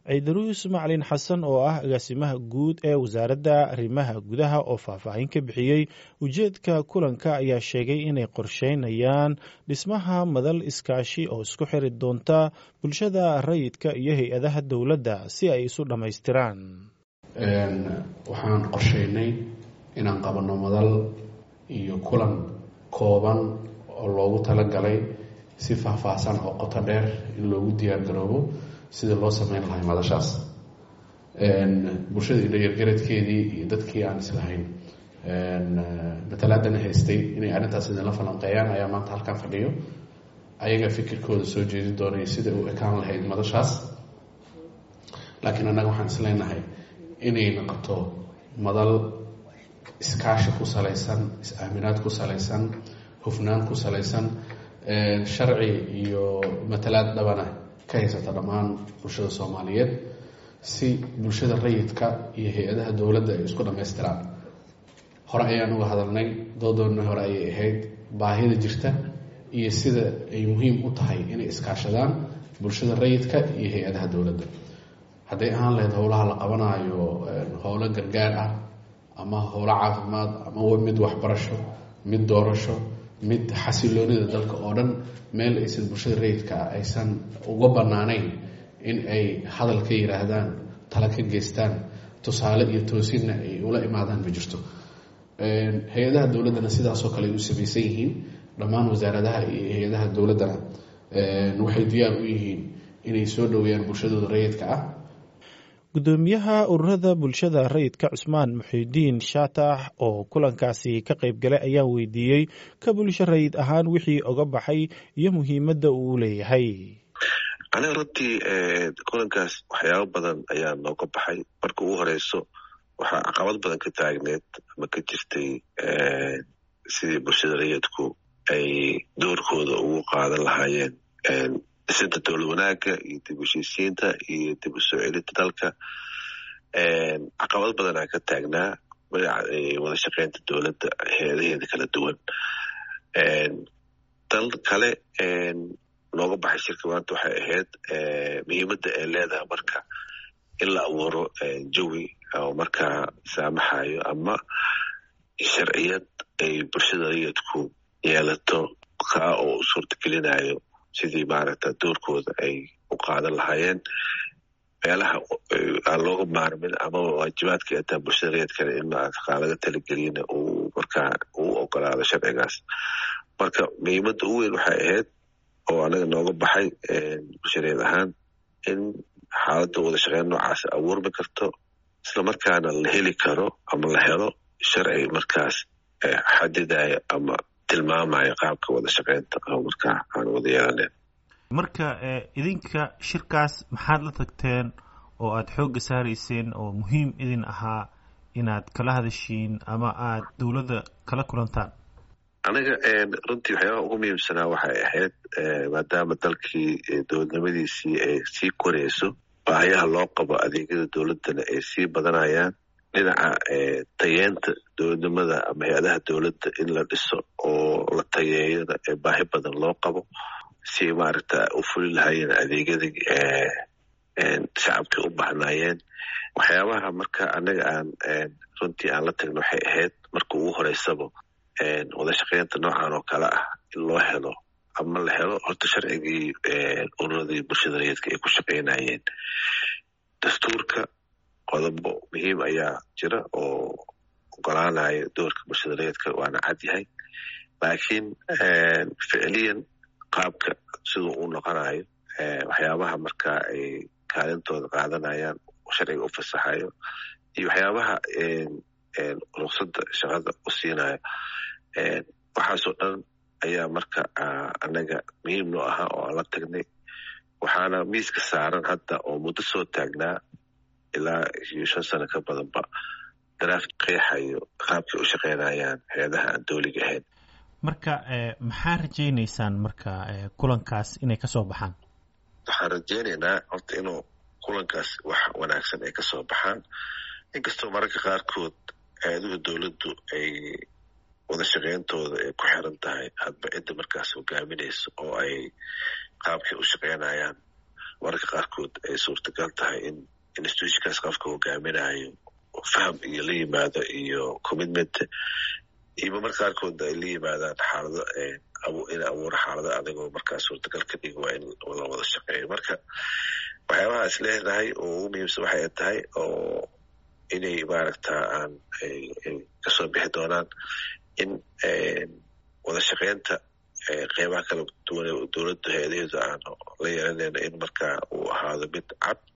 ciidaruus macalin xasan oo ah agaasimaha guud ee wasaaradda arrimaha gudaha oo faahfaahin ka bixiyey ujeedka kulanka ayaa sheegay inay qorsheynayaan dhismaha madal iskaashi oo isku xiri doonta bulshada rayidka iyo hay-adaha dowladda si ay isu dhammaystiraan waxaan qorsheynay inaan qabanno madal iyo kulan kooban oo loogu talagalay si faahfaahsan oo qoto dheer in loogu diyaar garoobo sidii loo sameyn lahay madashaas bulshada idhayargaradkeedii iyo dadkii aan islahayn matalaadana haystay inay arrintaas idinla falanqeeyaan ayaa maanta halkan fadhiyo ayaga fikirkooda soo jeedin doonaya sida u ekaan lahayd madashaas laakiin annaga waxaan isleenahay inay noqoto madal iskaashi ku salaysan is-aaminaad ku salaysan hufnaan ku salaysan sharci iyo matalaad dhabana ka haysata dhammaan bulshada soomaaliyeed si bulshada rayidka iyo hay-adaha dowladda ay isku dhammaystiraan hore ayaan uga hadalnay doodoonna hore ayay ahayd baahida jirta iyo sida ay muhiim u tahay inay iskaashadaan bulshada rayidka iyo hay-adaha dowladda hadday ahaan lahayd howlaha la qabanaayo howlo gargaar ah ama howlo caafimaad ama mid waxbarasho mid doorasho mid xasiloonida dalka oo dhan meel aysan bulshada rayidka ah aysan uga banaanayn in ay hadal ka yiraahdaan tala ka geystaan tusaale iyo toosinna ay ula imaadaan ma jirto hay-adaha dowladdana sidaasoo kale ay u samaysan yihiin dhammaan wasaaradaha iyo hay-adaha dowladdana waxay diyaar u yihiin inay soo dhoweeyaan bulshadooda rayidka ah gudoomiyaha ururada bulshada rayidka cusmaan muxiidiin shaatax oo kulankaasi ka qayb galay ayaa weydiiyey ka bulsho rayid ahaan wixii oga baxay iyo muhiimadda uu leeyahay aniga runtii kulankaas waxyaabo badan ayaa nooga baxay marka ugu horeyso waxaa caqabad badan ka taagneed ama ka jirtay sidii bulshada rayidku ay doorkooda ugu qaadan lahaayeen dhisinta dowlad wanaagga iyo dib u heshiisiinta iyo dib u soo celinta dalka caqabad badanaa ka taagnaa wada shaqeynta dowladda hay-adaheeda kala duwan dal kale nooga baxay shirka maanta waxay ahayd muhiimadda ay leedahay marka in la abuuro jawi oo markaa saamaxayo ama sharciyad ay bulshada rayidku yeelato kaa oo u suurtagelinayo sidii maaragta doorkooda ay u qaadan lahaayeen meelaha aan looga maarmin ama waajibaadka ataa bulshada rayidkale in maarata laga talageliyana uu markaa uu ogolaado sharcigaas marka muhiimadda ugu weyn waxay ahayd oo anaga nooga baxay bulshareed ahaan in xaaladda wada shaqeyn noocaas abuurmi karto isla markaana la heli karo ama la helo sharci markaas xadidayo ama tilmaamayo qaabka wada shaqeynta oo markaa aan wada yeelanen marka idinka shirkaas maxaad la tagteen oo aada xoogga saarayseen oo muhiim idin ahaa inaad kala hadashiin ama aad dowladda kala kulantaan aniga runtii waxyaabaha ugu muhiimsanaa waxay ahayd maadaama dalkii dowladnimadiisii ay sii koreyso baahayaha loo qabo adeegyada dowladdana ay sii badanayaan dhinaca tayeenta dowladnimada ama hay-adaha dowladda in la dhiso oo la tayeeyona ee baahi badan loo qabo si maaragta u fuli lahaayeen adeegyadii shacabkay u bahnaayeen waxyaabaha marka anaga aan runtii aan la tagno waxay ahayd marka ugu horeysaba wada shaqeynta noocan oo kale ah in loo helo ama la helo horta sharcigii ururadii bulshada rayidka ay ku shaqeynayeen dastuurka qodobo muhiim ayaa jira oo ogolaanaya doorka bulshada rayidka waana cad yahay laakiin ficiliyan qaabka siduu u noqonayo waxyaabaha marka ay kaalintooda qaadanayaan sharciga u fasaxayo iyo waxyaabaha ruqsadda shaqada u siinayo waxaasoo dhan ayaa marka anaga muhiim noo ahaa oo aan la tagnay waxaana miiska saaran hadda oo muddo soo taagnaa ilaa iyo shan sano ka badanba daraaf qeexayo qaabkay u shaqeynayaan hay-adaha aan dowliga ahayn marka maxaa rajaynaysaan marka kulankaas inay kasoo baxaan waxaan rajaynaynaa horta inuu kulankaas wax wanaagsan ay kasoo baxaan inkastoo mararka qaarkood hay-aduhu dowladdu ay wada shaqeyntooda ay ku xiran tahay hadba cidda markaas hogaaminayso oo ay qaabkay u shaqeynayaan mararka qaarkood ay suurtagal tahay in institutionkaas qofka hogaaminayo faham iyo la yimaado iyo commitment iyo marka qaarkoodna ay la yimaadaan xaalado in abuura xaalado adigoo markaa suurtagal ka dhigi waa in la wada shaqeeyo marka waxyaabaha is leenahay oo ugu muhiimsan waxay tahay oo inay maaragta aan kasoo bixi doonaan in wada shaqeynta qeybaha kala duwan dowladda hay-adaheedu aan la yeelanayno in markaa uu ahaado mid cad